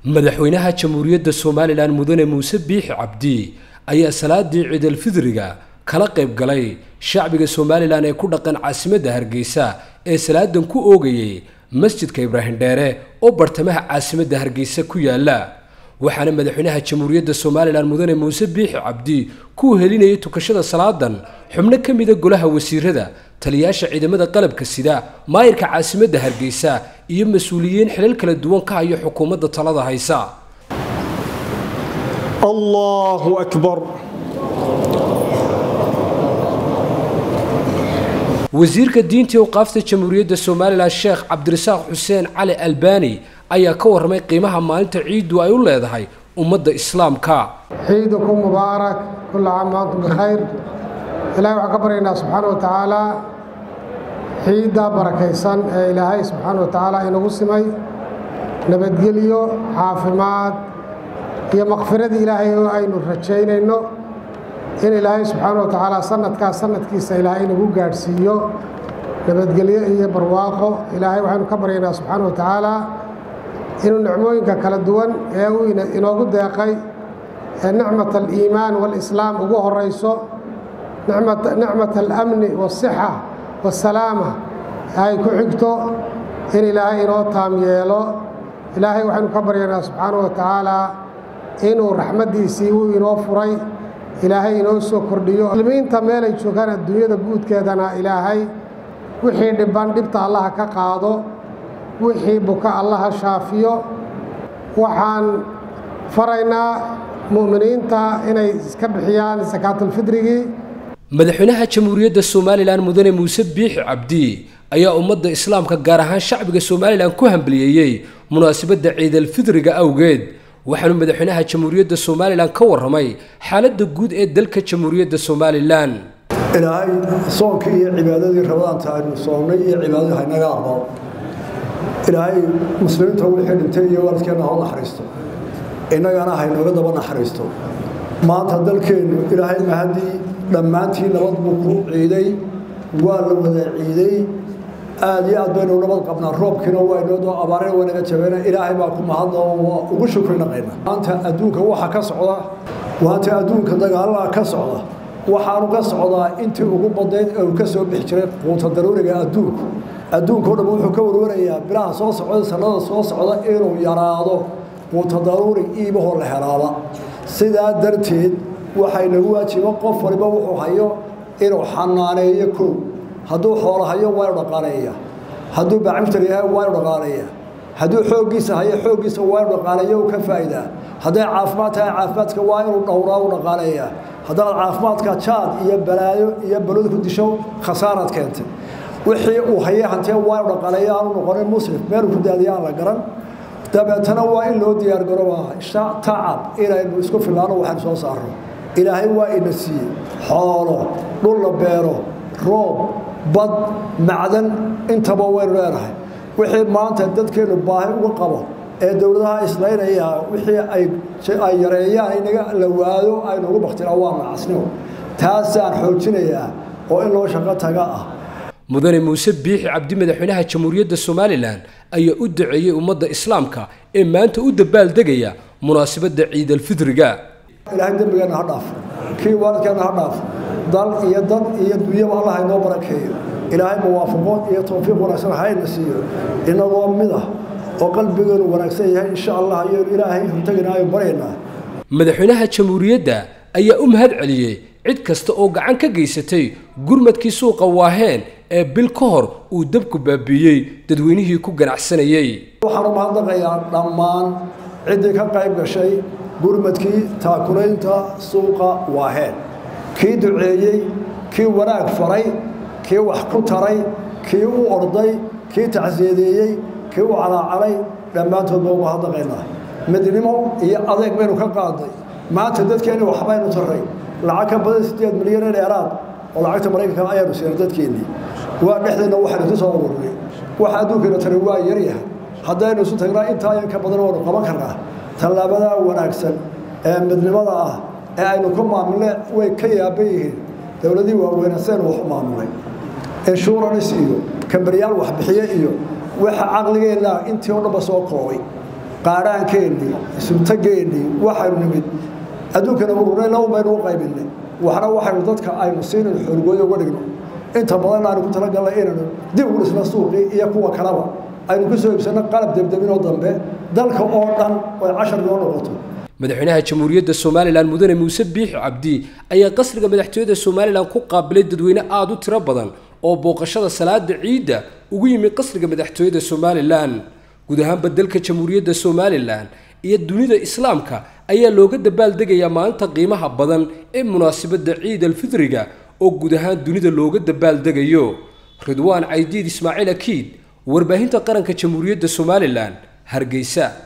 madaxweynaha jamhuuriyadda somalilan mudane muuse biixi cabdi ayaa salaadii ciidalfidriga kala qayb galay shacbiga somalilan ee ku dhaqan caasimadda hargeysa ee salaadan ku oogayay masjidka ibraahim dheere oo bartamaha caasimadda hargeysa ku yaala waxaana madaxweynaha jamhuuriyadda somalilan mudane muuse biixi cabdi ku helinayay tukashada salaadan xubno ka mida golaha wasiirada taliyaasha ciidamada qalabka sida maayirka caasimadda hargeysa iyo mas-uuliyiin xilal kala duwan ka haya xukuumadda talada haysa allahu akbar wasiirka diinta awqaafta jamhuuriyadda somalilan sheekh cabdirasaaq xuseen cali albani ayaa ka warramay qiimaha maalinta ciiddu ay u leedahay ummadda islaamka ciidukum mubaarak kulla caam waantum bikhayr ilaahay waxaan ka baryaynaa subxaana wa tacaala ciidda barakaysan ee ilaahay subxaana wa tacaala inagu simay nabadgelyo caafimaad iyo makfiradii ilaahay oo aynu rajaynayno in ilaahay subxaana wa tacaala sanadkaas sanadkiisa ilaahay inagu gaadhsiiyo nabadgelyo iyo barwaaqo ilaahay waxaynu ka baryaynaa subxaana wa tacaala inuu nicmooyinka kala duwan ee uu inoogu deeqay ee nicmat aliimaan waalislaam ugu horayso nicmat alamni waasixa waasalaama ay ku xigto in ilaahay inoo taam yeelo ilaahay waxaynu ka baryaynaa subxaana wa tacaala inuu raxmaddiisii uu inoo furay ilaahay inoo soo kordhiyo muslimiinta meelay joogaan adduunyada guudkeedana ilaahay wixii dhibban dhibta allaha ka qaado wixii buka allaha shaafiyo waxaan faraynaa mu'miniinta inay iska bixiyaan sakaatulfidrigii madaxweynaha jamhuuriyadda somalilan mudane muuse biixi cabdi ayaa ummadda islaamka gaar ahaan shacbiga somalilan ku hambaliyeeyey munaasabadda ciidalfidriga awgeed waxaanu madaxweynaha jamhuuriyadda somalilan ka warramay xaaladda guud ee dalka jamhuuriyadda somalilan ilaahay soonkii iyo cibaadadii rabadaanta aynu soonnay iyo cibaadadii haynaga aqbalo ilaahay muslimiinta wixii dhintay iyo waalidkeenna hoo naxariisto innagana haynooga daba naxariisto maanta dalkeennu ilaahay mahadii dhammaantii nabad buu ku ciiday waa la wada ciiday aad iyo aad baynu nabad qabnaa roobkiina waa inoo abaarina waa naga jabeena ilaahay baa ku mahadla oo ugu shukri naqayna maanta adduunka waxa ka socda maanta adduunka dagaalaha ka socda waxaanu ka socdaa intii ugu badnayd ee uu ka soo bixi jiray quuta daruuriga adduunku adduunka o dhan wuxuu ka warwarayaa bilaha soo socda sannada soo socda inuu yaraado quuta daruuri iibahoo la helaaba sidaa darteed waxay nagu waajiba qof waliba wuxuu hayo inuu xanaaneeyo kow hadduu xoolo hayo waa inu dhaqaaleeya hadduu bacimtar yahay waa inu dhaqaaleeya hadduu xooggiisa hayo xooggiisa waa inu dhaqaaleeya u ka faa'idaa hadday caafimaad tahay caafimaadka waa inuu dhowraa u dhaqaaleeya haddaad caafimaadka jaad iyo balaayo iyo balod ku disho khasaaraad keentay wixii uu hayay hantee waa inu dhaqaaleeya aanu noqonin muslim meeluu ku daadiya aan la garan dabeetana waa in loo diyaargarooba tacab inaynu isku fillaano waxaynu soo saarno ilaahay waa ina siiyey xoolo dhul la beero roob bad macdan intaba waynu leenahay wixii maanta dadkeennu baahi uga qabo ee dowladaha islaynaya wixii ay yareeyaan inaga la waado aynu ugu baktina waa nacasnimo taasaan xoojinayaa oo in loo shaqo taga ah mudane muuse biixi cabdi madaxweynaha jamhuuriyadda somalilan ayaa u duceeyey ummadda islaamka ee maanta u dabaaldegaya munaasabadda ciidalfidriga ilaahay dembigeenna ha dhaaf kii waalidkeenna ha dhaaf dal iyo dad iyo dunyaba allah inoo barakeeyo ilaahay muwaafaqo iyo towfiiq wanaagsan hayna siiyo inagoo mid ah oo qalbigeenu wanaagsan yahay insha allah ayaynu ilaahay horteginaayo baryaynaa madaxweynaha jamhuuriyadda ayaa u mahad celiyey cid kasta oo gacan ka geysatay gurmadkii suuqa waaheen ee bil ka hor uu dabku baabiiyey dadweynihii ku ganacsanayey waxaanu mahadnaqayaa dhammaan ciddii ka qayb gashay gurmadkii taakulaynta suuqa waaheen kii duceeyey kii wanaag faray kii wax ku taray kii u orday kii tacsiyadeeyey kii u calaacalay dhammaantood baa uga hadlaqaynaa midnimo iyo adeeg baynu ka qaadnay maanta dadkeenni waxbaynu taray lacag ka badan siddeed milyan ee dheeraad oo lacagta maraykanka ayaanu siinay dadkeennii waa dhexdeenna waxaynu ku soo ururinay waxa adduunkeena tari waa yaryahay haddaynu isu tagnaa intaa in ka badan waanu qaban karnaa tallaabadaa wanaagsan ee midnimada ah ee aynu ku maamulne way ka yaaban yihiin dowladii waaweyna saynu wax u maamulnay insurance iyo kambaryaal waxbixiye iyo waxa caqligeenna intii oo dhanba soo koobay qaadhaankeenii isubtageennii waxaynu nimid adduunkana ururayna un baynu u qaybinay waxna waxaynu dadka aynu siinayno xoolgooyo uga dhigno inta badanna aynu ku talagalnay inaynu dib ugu dhisno suuqii iyo kuwa kaleba aynu ku soo iibsanno qalab debdebinoo dambe dalka oo dhan oy cashar noo noqoto madaxweynaha jamhuuriyadda somalilan mudane muuse biixi cabdi ayaa qasriga madaxtooyada somalilan ku qaabilay dadweyne aada u tiro badan oo booqashada salaada ciidda ugu yimi qasriga madaxtooyada somalilan guud ahaanba dalka jamhuuriyadda somalilan iyo dunida islaamka ayaa looga dabaaldegayaa maalinta qiimaha badan ee munaasabadda ciid alfidriga oo guud ahaan dunida looga dabaaldegayo ridwaan caydiid ismaaciil akiid warbaahinta qaranka jamhuuriyadda somalilan hargeysa